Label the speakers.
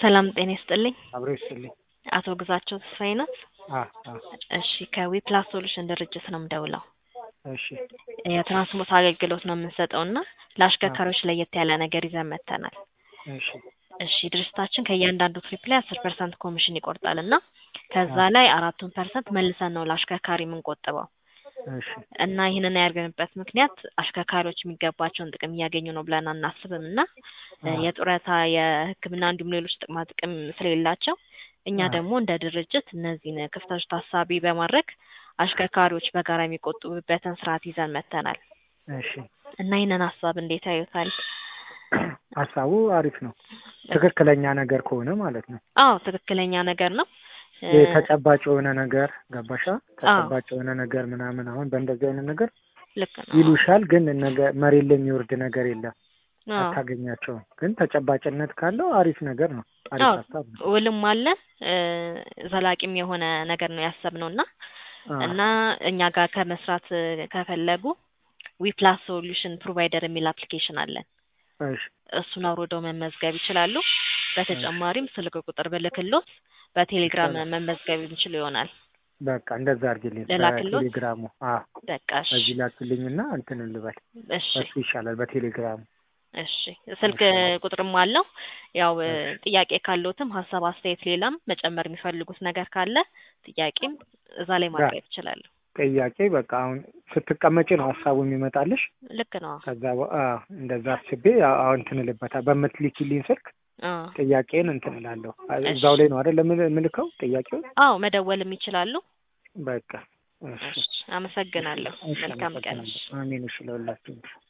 Speaker 1: ሰላም ጤና ይስጥልኝ።
Speaker 2: አብሮ ይስጥልኝ።
Speaker 1: አቶ ግዛቸው ተስፋዬ ናት?
Speaker 2: አ አ
Speaker 1: እሺ ከዊፕላስ ሶሉሽን ድርጅት ነው የምደውለው።
Speaker 2: እሺ
Speaker 1: የትራንስፖርት አገልግሎት ነው የምንሰጠው እና ለአሽከርካሪዎች ለየት ያለ ነገር ይዘን መጥተናል።
Speaker 2: እሺ
Speaker 1: እሺ ድርጅታችን ከእያንዳንዱ ትሪፕ ላይ አስር ፐርሰንት ኮሚሽን ይቆርጣል እና ከዛ ላይ አራቱን ፐርሰንት መልሰን ነው ለአሽከርካሪ የምንቆጥበው
Speaker 2: እሺ
Speaker 1: እና ይህንን ያደርግንበት ምክንያት አሽከርካሪዎች የሚገባቸውን ጥቅም እያገኙ ነው ብለን አናስብም እና የጡረታ የሕክምና እንዲሁም ሌሎች ጥቅማ ጥቅም ስለሌላቸው እኛ
Speaker 2: አ
Speaker 1: ደግሞ እንደ ድርጅት እነዚህን ክፍተቶች ታሳቢ በማድረግ አሽከርካሪዎች በጋራ የሚቆጥቡበትን ስርዓት ይዘን መጥተናል
Speaker 2: እሺ
Speaker 1: እና ይህንን ሀሳብ እንዴት ያዩታል?
Speaker 2: ሀሳቡ አሪፍ ነው። ትክክለኛ ነገር ከሆነ ማለት ነው።
Speaker 1: አዎ ትክክለኛ ነገር ነው። እ
Speaker 2: ይሄ ተጨባጭ የሆነ ነገር ገባሻ?
Speaker 1: አዎ
Speaker 2: ተጨባጭ የሆነ ነገር ምናምን አሁን በእንደዚህ አይነት ነገር
Speaker 1: ልክ ነው።
Speaker 2: ይሉሻል፣ ግን ነገ መሬት ላይ የሚወርድ ነገር የለም፣
Speaker 1: አዎ
Speaker 2: አታገኛቸውም። ግን ተጨባጭነት ካለው አሪፍ ነገር ነው። አሪፍ
Speaker 1: አዎ
Speaker 2: ሀሳብ ነው።
Speaker 1: ውልም አለ እ ዘላቂም የሆነ ነገር ነው ያሰብነው እና
Speaker 2: አ
Speaker 1: እና እኛ ጋር ከመስራት እ ከፈለጉ ዊፕላስ ሶሉሽን ፕሮቫይደር የሚል አፕሊኬሽን አለን።
Speaker 2: እሺ
Speaker 1: እሱን አውርደው መመዝገብ ይችላሉ።
Speaker 2: እሺ
Speaker 1: በተጨማሪም ስልክ ቁጥር ብልክሎት በቴሌግራም
Speaker 2: ይቻላል።
Speaker 1: መመዝገብ ይችሉ ይሆናል።
Speaker 2: በቃ እንደዛ አድርጊልኝ
Speaker 1: ልላክሎት?
Speaker 2: በቴሌግራሙ። አ
Speaker 1: በቃ እሺ
Speaker 2: በዚህ ላክልኝና እንትን ልበል።
Speaker 1: እሺ
Speaker 2: በሱ ይሻላል በቴሌግራሙ።
Speaker 1: እሺ ስልክ
Speaker 2: እሺ
Speaker 1: ቁጥርም አለው። ያው እ
Speaker 2: እሺ
Speaker 1: ጥያቄ ካለዎትም ሀሳብ፣ አስተያየት፣ ሌላም መጨመር የሚፈልጉት ነገር ካለ ጥያቄም እዛ ላይ
Speaker 2: ያ
Speaker 1: ማቅረብ ይችላሉ።
Speaker 2: ጥያቄ በቃ አሁን ስትቀመጪ ነው ሀሳቡ የሚመጣልሽ።
Speaker 1: ልክ ነው።
Speaker 2: ከዛ በ- አ እንደዛ አስቤ አ- አሁን እንትን እልበታል በምትልኪልኝ ስልክ
Speaker 1: አዎ
Speaker 2: ጥያቄን እንትን እላለሁ። አ-
Speaker 1: እሺ
Speaker 2: እዛው ላይ ነው አይደል የምል- የምልከው ጥያቄውን።
Speaker 1: አዎ መደወልም ይችላሉ።
Speaker 2: በቃ እሺ
Speaker 1: እሺ
Speaker 2: እሺ
Speaker 1: አመሰግናለሁ።
Speaker 2: እሺ
Speaker 1: መልካም ቀን።
Speaker 2: አመሰግናለሁ። አሜን። እሺ ለሁላችሁም